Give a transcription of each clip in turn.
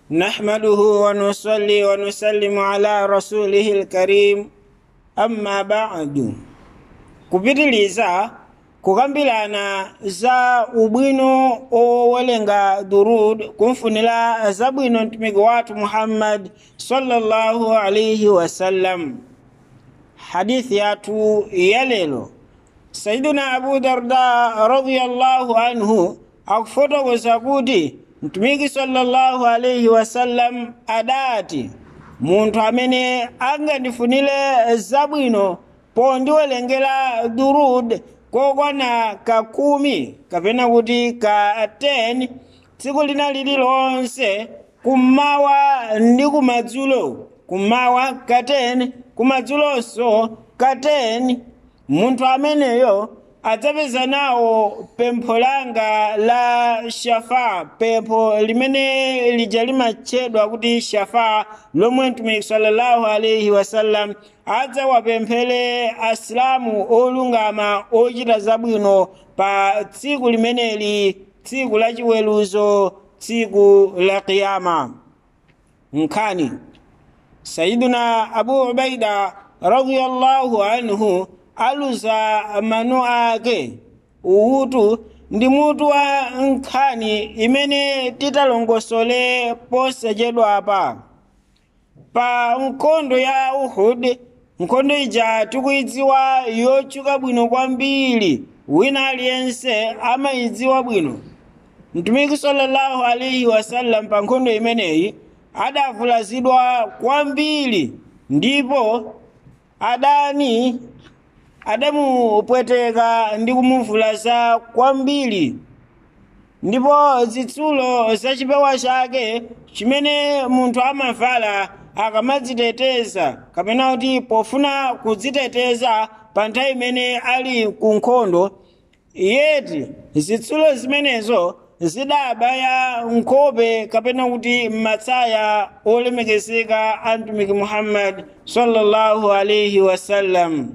نحمده ونصلي ونسلم على رسوله الكريم أما بعد kupitiliza kukambirana za ubwino owelenga durud kumfunira zabwino mtumiki wathu muhammad sallallahu alaihi wasallam hadithi yathu yalelo sayiduna abu darda radiyallahu anhu akufotokoza kuti mtumiki sallallahu alaihi wasallam adati munthu amene angandifunire zabwino pondiwerengera durud kokwana ka kumi kapena kuti ka 10 tsiku lina lililonse kummawa ndi kumadzulo kummawa ka 10 kumadzulonso ka 10 munthu ameneyo adzapeza nawo pempho langa la shafa pempho limene lija limatchedwa kuti shafa lomwe mtumiki sallallahu alaihi wasallam adzawapemphere asilamu olungama ochita zabwino pa tsiku limeneli tsiku la chiweruzo tsiku la kiyama nkhani sayiduna abu ubaida radiyallahu anhu aluza mano ake uwutu ndi mutu wa nkhani imene titalongosole posachedwapa pa nkhondo ya uhud nkhondo ija tikuyidziwa yotchuka bwino kwambiri wina aliyense amayidziwa bwino mtumiki sallallahu alaihi wasallam pa nkhondo imeneyi adavulazidwa kwambiri ndipo adani adamupweteka ndi kumuvulaza kwambiri ndipo zitsulo za chipewa chake chimene munthu amavala akamadziteteza kapena kuti pofuna kudziteteza pa nthawi imene ali ku nkhondo yeti zitsulo zimenezo zidabaya nkhope kapena kuti matsaya olemekezeka a mtumiki muhammad sallallahu alaihi wasallam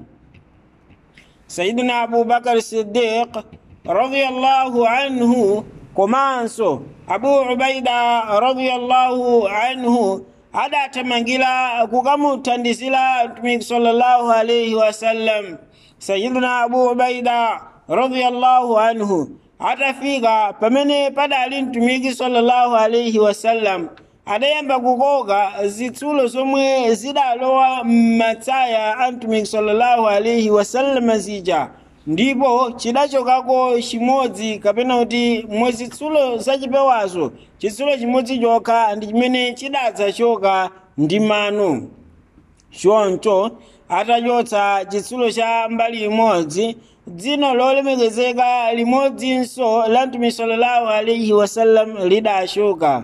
sayidina abubakar siddiq radiyallahu anhu komanso abu ubaida radiyallahu anhu adathamangira kukamuthandizira mtumiki sallallahu alaihi wasallam sayidina abu ubaida radiyallahu anhu atafika pamene padali mtumiki sallallahu alaihi wasallam adayamba kukoka zitsulo zomwe zidalowa m'matsaya a mtumiki sallallahu alaihi wasallam zija ndipo chidachokako chimodzi kapena kuti mwazitsulo zachipewazo chitsulo chimodzi chokha ndi chimene chidatsachoka ndi mano choncho atachotsa chitsulo cha mbali imodzi dzino lolemekezeka limodzinso la mtumiki sallallahu alaihi wasallam lidachoka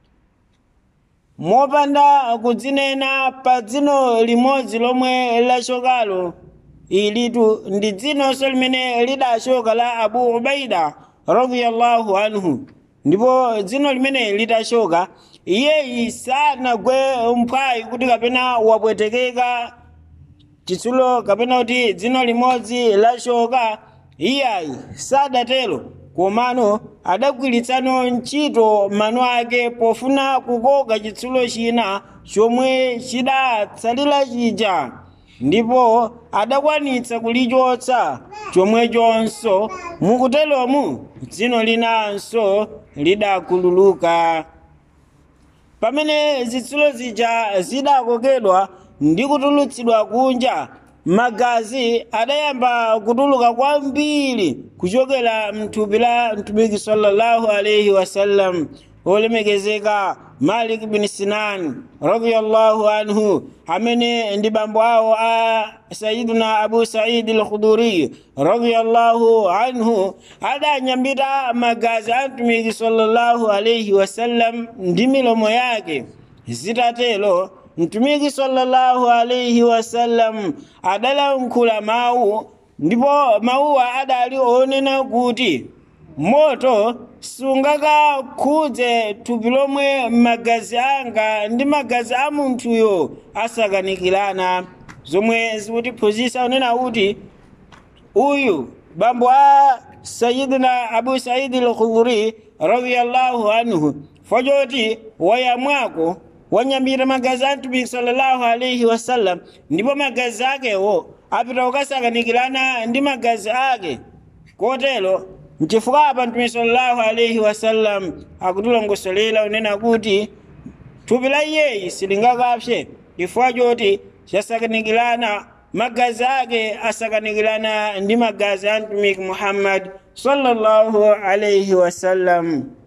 mopanda kudzinena pa dzino limodzi lomwe lachokalo ilitu ndi dzinonso limene lidachoka la abu ubaida radiyallahu anhu ndipo dzino limene litachoka iyeyi sanagwe mphwayi kuti kapena wapwetekeka chitsulo kapena kuti dzino limodzi lachoka iyayi sadatero komano adagwiritsano ntchito mano ake pofuna kukoka chitsulo china chomwe chidatsalira chija ndipo adakwanitsa kulichotsa chomwechonso mukuteromu dzino linanso lidakhululuka pamene zitsulo zija zidakokedwa ndi kutulutsidwa kunja magazi adayamba kutuluka kwambiri kuchokera mthupi la mtumiki sallallahu alaihi wasallam olemekezeka malik bin sinan radiyallahu anhu amene ndi bambo awo a sayiduna abu saidi al-khuduri radiyallahu anhu adanyambita magazi a mtumiki sallallahu alaihi wasallam ndi milomo yake zitatelo mtumiki sallallahu alaihi wasallam adalankhula mawu ndipo mawuwa adali onena kuti moto sungakakhudze thupi lomwe magazi anga ndi magazi a munthuyo asakanikirana zomwe zikutiphunzitsa onena kuti uyu bambo a sayidina abu saidi al-khudri radiyallahu anhu fo choti wayamwako wanyambira magazi a mtumiki sallallahu alaihi wasallam ndipo magazi akewo apita kukasakanikirana ndi magazi ake kotero nchifukwa apa mtumiki sallallahu alaihi wasallam akutilongosolera unena kuti thupi la iyeyi silingakapse chifukwa choti chasakanikirana magazi ake asakanikirana ndi magazi a mtumiki muhammad sallallahu alaihi wasallam